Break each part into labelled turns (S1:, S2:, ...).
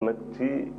S1: nag ci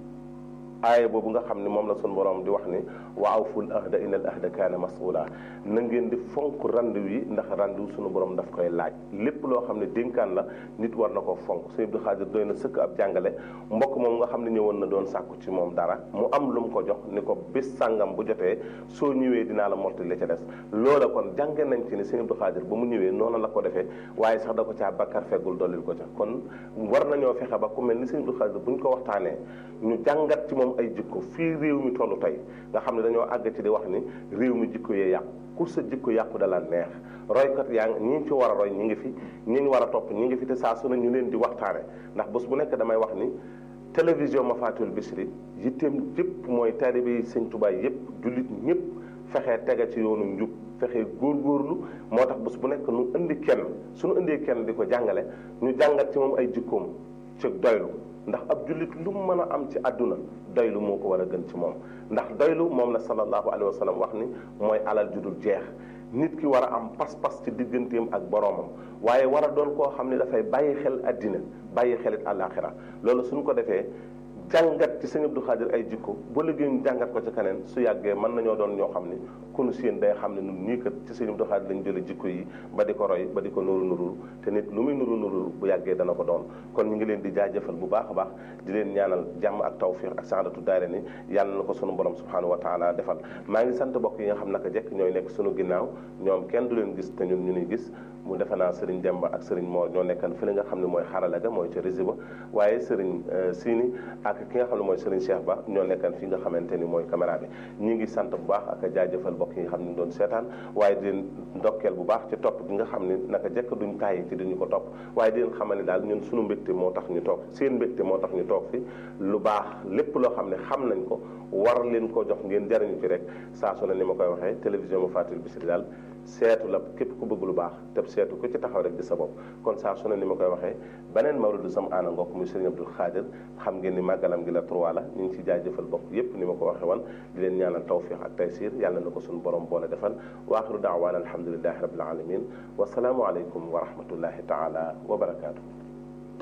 S1: aaya boobu nga xam ne moom la sun borom di wax ni wa awful ahda inna al ahda kaana mas'ula na ngeen di fonk randu yi ndax randu sunu borom daf koy laaj lépp loo xam ne dénkaan la nit war na ko fonk sëñ Abdou Khadir doy na sëkk ab jàngale mbokk moom nga xam ne ñëwoon na doon sàkku ci moom dara mu am lu mu ko jox ni ko bis sàngam bu jotee soo ñëwee dinaa la mottali la ca des loola kon jànge nañ ci ni sëñ Abdou Khadir ba mu ñëwee noonu la ko defee waaye sax da ko caa bakkar feggul dollil ko ca kon war nañoo fexe ba ku mel ni sëñ Abdou Khadir bu ñu ko waxtaanee ñu jàngat ci moom ay jikko fii réew mi tollu tey nga xam ne dañoo àgg ci di wax ni réew mi jikko yee yàqu ku sa jikko yàqu dala neex roykat yaa ngi ñi ci war a roy ñi ngi fi ñi ñu war a topp ñi ngi fi te saa su ne ñu leen di waxtaane ndax bés bu nekk damay wax ni télévision ma fatul Bichri yitteem yëpp mooy taalibe yi sëñ Tuubaa yëpp jullit ñëpp fexee tege ci yoonu njub fexee góorgóorlu moo tax bés bu nekk nu indi kenn suñu indee kenn di ko jàngale ñu jàngat ci moom ay jikkoom ci doylu ndax ab jullit lu mu mën a am ci àdduna doylu moo ko war a gën ci moom ndax doylu moom la sallallahu alayhi wa sallam wax ni mooy alal ju dul jeex nit ki war a am pas-pas ci digganteem ak boroomam waaye war a doon koo xam ne dafay bàyyi xel àddina bàyyi xelit àllaaxira loolu suñ ko defee jàngat ci sëñ Abdou Khadir ay jikko ba liggéey ñu jàngat ko ci keneen su yàggee mën nañoo doon ñoo xam ne kunu seen day xam ne nun nii kat ci sëñ Abdou Khadir lañ jële jikko yi ba di ko roy ba di ko nuru nurul te nit lu muy nuru nurul bu yàggee dana ko doon kon ñu ngi leen di jaajëfal bu baax a baax di leen ñaanal jàmm ak tawfiq ak saadatu daayira ni yàlla na ko sunu borom subhanahu wa taala defal maa ngi sant bokk yi nga xam naka jekk ñooy nekk sunu ginnaaw ñoom kenn du leen gis te ñun ñu nuy gis mu defe naa Serigne Demba ak Serigne Mor ñoo nekkan fi la nga xam ne mooy xarala ga mooy ca rési ba waaye Serigne Sini ak ki nga xam ne mooy Serigne Cheikh Ba ñoo nekkan fi nga xamante ni mooy caméra bi ñi ngi sant bu baax ak jaajëfal bokk yi nga xam ne doon seetaan waaye di leen ndokkeel bu baax ci topp gi nga xam ne naka jekk duñ tàyyi ci duñu ko topp waaye di leen xamal ne daal ñun suñu mbégte moo tax ñu toog seen mbégte moo tax ñu toog fi lu baax lépp loo xam ne xam nañ ko war leen ko jox ngeen jariñu ci rek saa su ne ni ma koy waxee télévision ma fatul Bichri daal seetu la képp ku bëgg lu baax te seetu ku ci taxaw rek di sa bopp kon saa su ne ni ma koy waxee beneen mawludu sam aana ngokk muy Serigne Abdou Khadir xam ngeen ni màggalam gi la trois la ñu ngi ci jaajëfal bokk yépp ni ma ko waxee woon di leen ñaanal tawfiq ak taysir yàlla na ko suñu borom boole defal wa axiru daawaana alhamdulilahi rabbil alamin wasalaamu aleykum wa rahmatullahi taala wa barakaatu